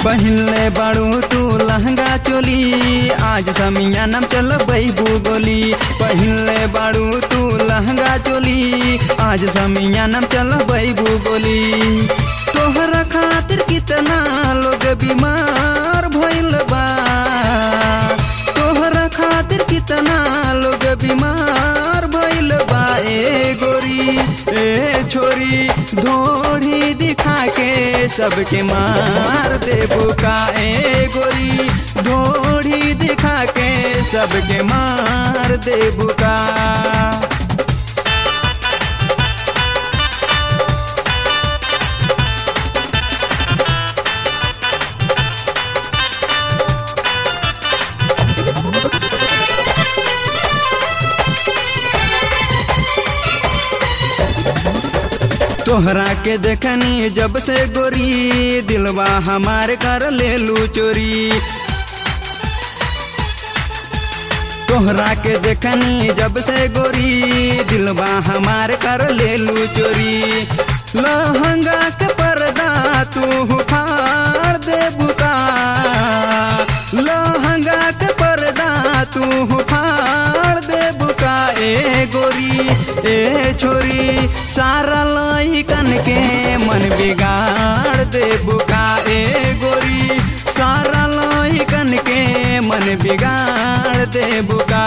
पहिनले बाड़ू तू लहंगा चोली आज समिया नाम चल बैबू गोली पहिनले बाड़ू तू लहंगा चोली आज समिया नाम चल बैबू गोली तोहरा खातिर कितना लोग बीमार भइल बा तोहरा खातिर कितना लोग बीमार भइल बा ए गोरी ए छोरी धोड़ी दिखा के सबके मार देबू का ए गोरी ढोड़ी दिखा के सबके मार देबू का तोहरा के देखनी जब से गोरी दिलवा हमार कर ले लू चोरी तोहरा के देखनी जब से गोरी दिलवा हमार कर ले लू चोरी लहंगा के पर्दा तू फाड़ दे बुका लहंगा के पर्दा तू फाड़ दे बुका ए गोरी ए छोरी सारा लइकन के मन बिगाड़ दे बुका ए गोरी सारा लइकन के मन बिगाड़ दे बुका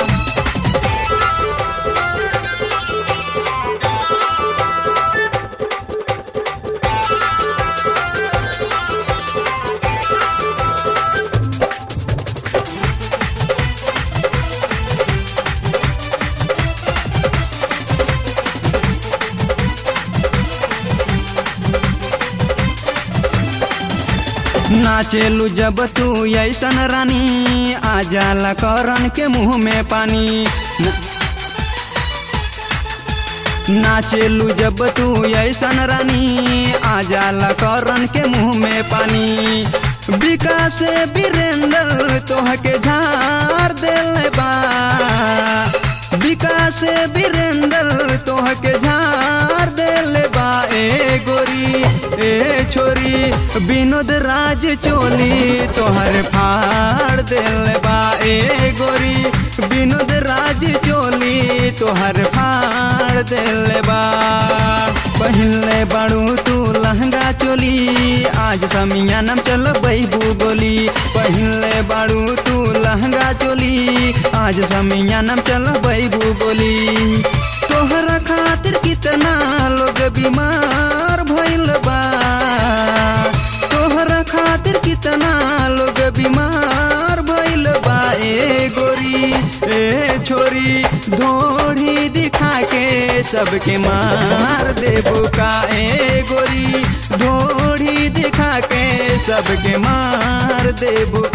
नाचेलू जब तू ऐसन रानी आ जाला करन के मुंह में पानी न- नाचेलू जब तू ऐसन रानी आ जाला करन के मुंह में पानी विकास वीरेंद्र तोह के झाड़ दिल बा विकास वीरेंद्र तोह के झाड़ दिल बा ए गोरी ए छोरी विनोद राज चोली तोहर फाड़ दिल बा ए गोरी विनोद राज चोली तोहर फाड़ दिल बा पहिनले बाड़ू तू लहंगा चोली आज समिया नाम चल बैबू गोली पहिनले बाड़ू तू लहंगा चोली आज समिया नाम चल बैबू गोली तोहरा खातिर कितना लोग बीमार भइल बा तोहरा खातिर कितना लोग बीमार भइल बा ए गोरी ए छोरी धोड़ी दिखा के सबके मार देबू का ए गोरी ढोड़ी दिखा के सबके मार देबू